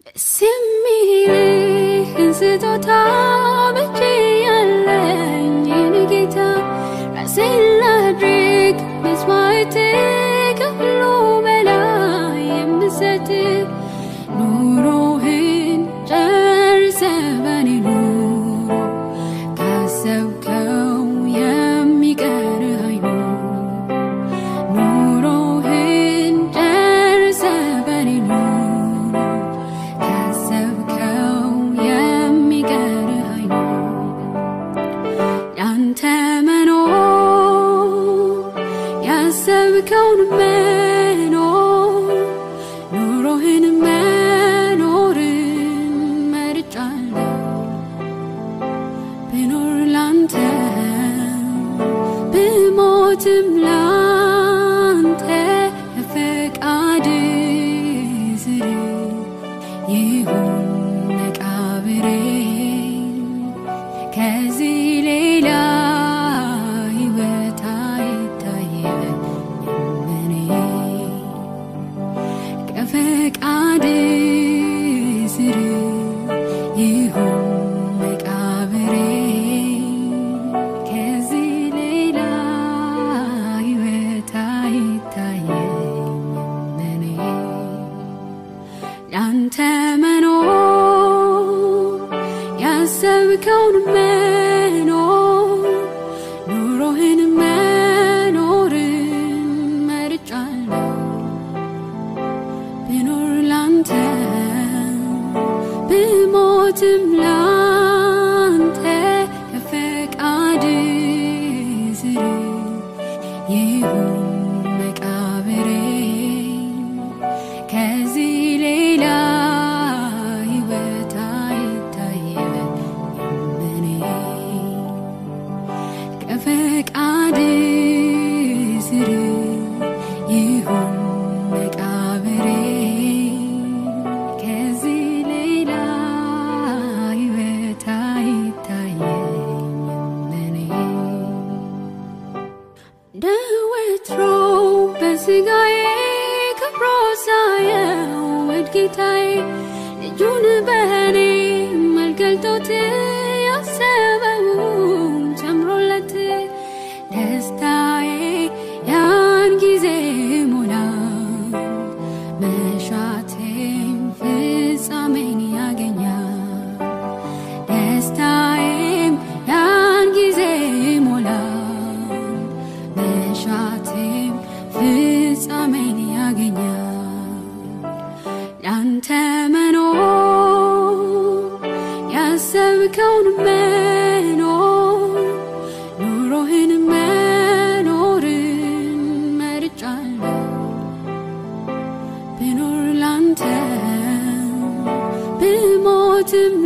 ደስ የሚልህን ስጦታ በእጄ ያለኝ የኔ ጌታ ራሴን ላድርግ መስዋዕት ከሁሉ በላይ የምሰጥ ኑሮህን ጨርሰ በኔ ኑሮ ካሰብከው የሚቀር አይኖር ኑሮህን ጨርሰ በኔ ኑሮ ካሰብከው የሚቀር አይኖር ያንተ መኖር ያሰብከውን መኖር ኑሮህን መኖርን መርጫለሁ ብኖር ላንተ ብሞትም ላንተ ፈቃድ ስር ይሁን መቃብሬ ከዚህ ሌላ ሕይወት አይታየኝም እኔ ከፈቃድ ስር ይሁን መቃብሬ ከዚህ ሌላ ሕይወት አይታየኝም እኔ ያንተ መኖር ያሰብከውን መኖር ኑሮህን መኖርን መርጫለሁ ብኖር ላንተ ብሞትም ላንተ ከፈቃድ ስር ይሁን መቃብሬ ከዚህ ሌላ ሕይወት አይታየኝም እኔ ከፈቃድ ስር ይሁን መቃብሬ ከዚህ ሌላ ሕይወት አይታየኝም እኔ እንደ ወትሮ በስጋዬ ከብሮ ሳየው ውድ ጌታዬ ልጁን በእኔ መልገልጦት ያሰበውን ጨምሮለት ደስታዬ ያን ጊዜ ሞላ መሻቴም ፍጻሜን ያገኛል ደስታዬም ያን ጊዜ ሞላል መሻቴም ፍጻሜን ያገኛል ያንተ መኖር ያሰብከውን መኖር ኑሮህን መኖርን መርጫለሁ ብኖር ላንተ ብሞትም